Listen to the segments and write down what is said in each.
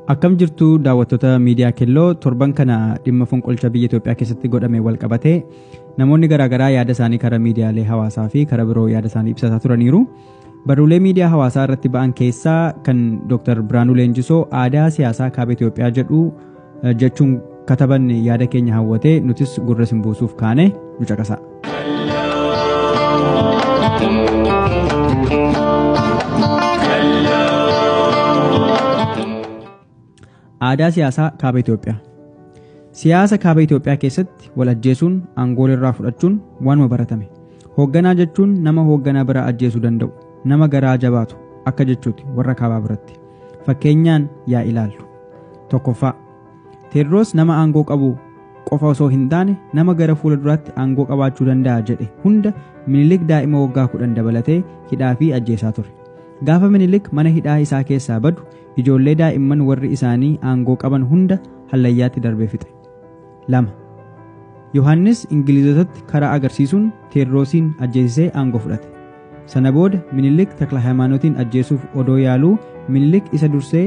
Akkam jirtu daawwattoota miidiyaa Kelloo torban kana dhimma fonqolcha biyya Itoophiyaa keessatti godhame wal qabatee namoonni garaagaraa yaada isaanii karaa miidiyaalee hawaasaa fi karaa biroo yaada isaanii ibsataa turaniiru. Barruulee miidiyaa hawaasaa irratti ba'an keessaa kan Dr. Biraanuu Leenjisoo aadaa siyaasaa kaaba Itoophiyaa jedhu jechuun kataban yaada keenya hawwatee nutis gurra sin buusuuf kaane nu caqasa. Aadaa siyaasaa kaaba Itoophiyaa Siyaasa kaaba Itoophiyaa keessatti wal ajjeesuun aangoo irraa fudhachuun waanuma baratame. Hoogganaa jechuun nama hoogganaa biraa ajjeesuu danda'u, nama garaa jabaatu akka jechuuti warra kaabaa biratti. Fakkeenyaan yaa ilaallu. Tokkoffaa. Teediroos nama aangoo qabu qofa osoo hin taane nama gara fuula duraatti aangoo qabaachuu danda'a jedhe hunda minilik daa'ima waggaa kudhan dabalatee hidhaa fi ajjeesaa ture. Gaafa minilik mana hidhaa isaa keessaa badu ijoollee daa'imman warri isaanii aangoo qaban hunda hallayyaatti darbee fixe. lama Yohaannis Ingilizotatti karaa agarsiisuun Teediroosiin ajjeesisee aangoo fudhate. Sana booda Minilik Takla Hayimaanotiin ajjeesuuf odoo yaaluu Minilik isa dursee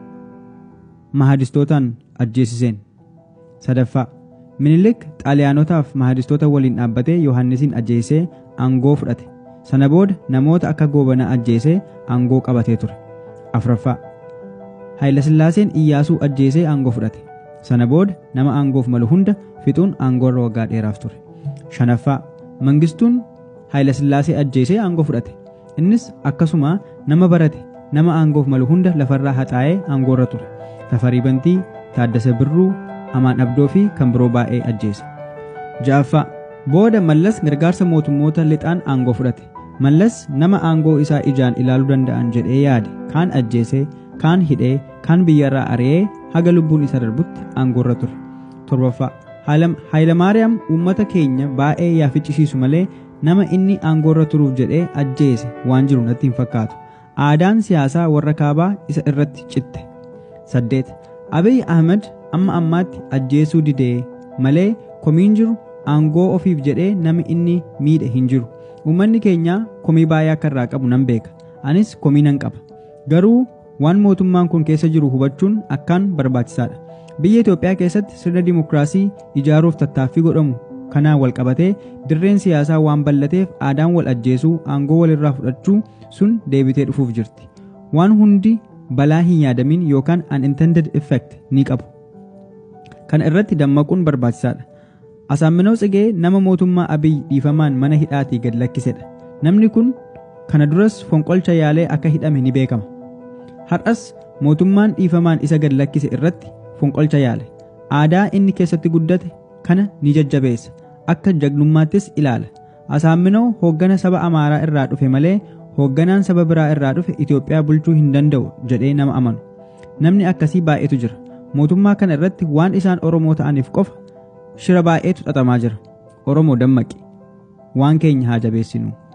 mahadistootaan ajjeesiseen. Sadaffaa Minilik Xaaliyaanotaaf mahadistoota waliin dhaabbatee Yohaannisiin ajjeesisee aangoo fudhate. Sana booda namoota akka goobanaa ajjeesee aangoo qabatee ture. Afraffaa Hayilasillaaseen Iyyaasuu ajjeesee aangoo fudhate. Sana booda nama aangoof malu hunda fixuun aangoorra waggaa dheeraaf ture. Shanaffaa Mangistuun Hayilasillaasee ajjeesee aangoo fudhate. Innis akkasuma nama barate nama aangoof malu hunda lafarraa haxaa'ee aangoorra ture. Tafarii Bantii, Taaddasa Birruu, Amaan Abdoo fi kan biroo baay'ee ajjeese. Ja'affaa Booda Mallas gargaarsa mootummoota lixaan aangoo fudhate. Mallas nama aangoo isaa ijaan ilaaluu danda'an jedhee yaade kaan ajjeesee kaan hidhee kaan biyyarraa ari'ee haga lubbuun isa darbutti aangoorra ture. Torbaffaa Hayilamaariyaam uummata keenya baay'ee yaa ficcisiisu malee nama inni aangoorra turuuf jedhee ajjeese waan jiru natti hin fakkaatu. Aadaan siyaasaa warra kaabaa isa irratti citte. Saddeet Abiy Ahmed amma ammaatti ajjeesuu didee malee komiin jiru aangoo ofiif jedhee nami inni miidhe hin jiru. Uummanni keenya komii baay'ee akka irraa qabu nan beeka. Anis komii nan qaba. Garuu waan mootummaan kun keessa jiru hubachuun akkaan barbaachisaadha. Biyya Itoophiyaa keessatti sirna dimokiraasii ijaaruuf tattaaffii godhamu kanaan wal qabatee dirreen siyaasaa waan bal'ateef aadaan wal ajjeesuu aangoo walirraa fudhachuu sun deebitee dhufuuf jirti. Waan hundi balaa hin yaadamin yookaan unintended effect ni qabu. Kana irratti dammaquun barbaachisaadha. Asaamminoo Tsigee nama mootummaa Abiy dhiifamaan mana hidhaatii gad lakkisedha. Namni kun kana duras fonqolcha yaalee akka hidhame ni beekama. Har'as mootummaan dhiifamaan isa gad lakkise irratti fonqolcha yaale. Aadaa inni keessatti guddate kana ni jajjabeessa. Akka jagnummaattis ilaala. Asaamminoo hooggana saba Amaaraa irraa dhufe malee hoogganaan saba biraa irraa dhufe Itoophiyaa bulchuu hin danda'u jedhee nama amanu. Namni akkasii baay'eetu jira. Mootummaa kana irratti waan isaan Oromoo ta'aniif qofa shira baay'eetu xaxamaa jira. Oromoo dammaqi. Waan keenya haa jabeessinu.